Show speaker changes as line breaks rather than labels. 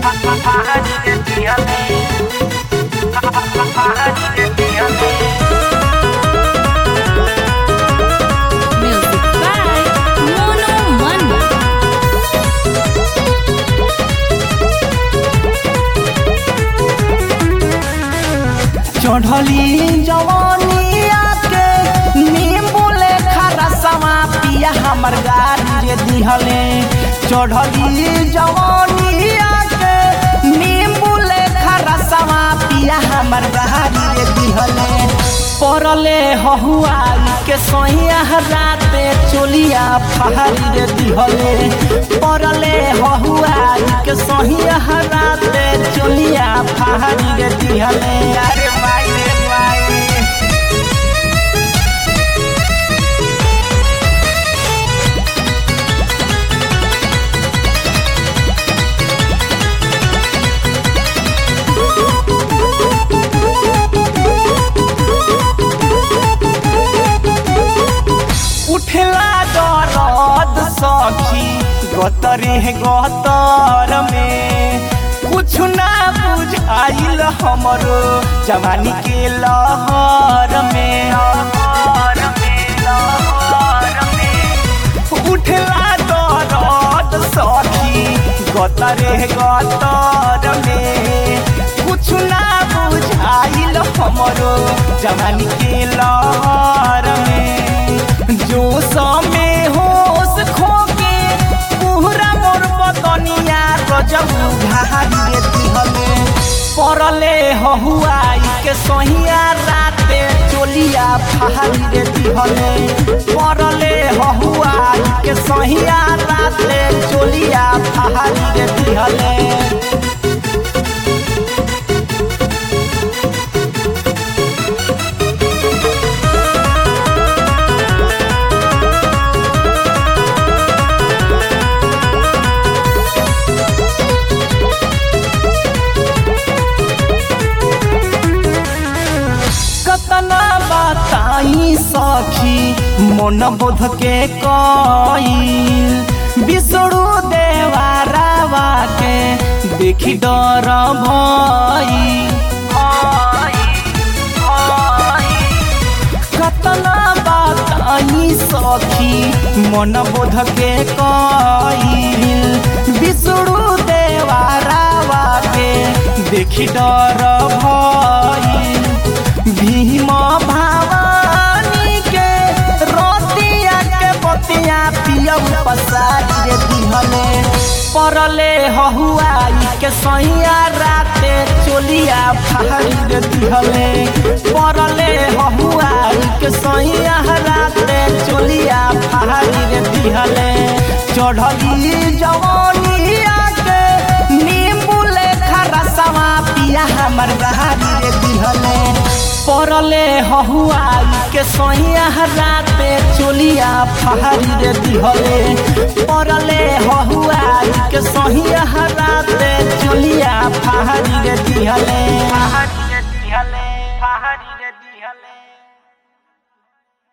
Music by Mono Manna.
चढ़ली जवानिया के नींबू लेखा रसवा पिया हमर गाड़ी रे दिहले चढ़ली जवानिया के नींबू लेखा रसवा पिया हमर गाड़ी रे दिहले परले हहुआई के सोहिया राते चोलिया फहारी रे दिहले परले हहुआई के सोहिया राते चोलिया फहारी रे दिहले अरे माई रे माई उठला दरद सखी गतरे गतर में कुछ ना बुझाइल हमरो जवानी के लहर में उठला दरद सखी गतरे गतर में कुछ ना बुझाइल हमरो जवानी के लहर में जो समय होश खोके पूरा मोर बदनिया गजब घारी देती हमें परले हहुआई के सोहिया राते चोलिया फहारी देती हमें परले हहुआई के सोहिया राते चोलिया फहारी देती हमें कतना बताई सखी मन बोध के कईल बिसरू देवारावा के देखी डर भई कतना बताई सखी मन बोध के कईल बिसरू देवारावा के देखी डर भई भीम भवानी के रोतिया के बतिया पियब पसारी रे दिहले परले हहुआई के सैया राते चोलिया फहारी रे दिहले परले हहुआई के सैया राते चोलिया फहारी रे दिहले चढ़ली जवानिया के नींबू लेखा रसवा पिया हमर गहारी रे दिहले परले हहुआई के सोहिया राते चोलिया फहारी रे दिहले परले हहुआई के सोहिया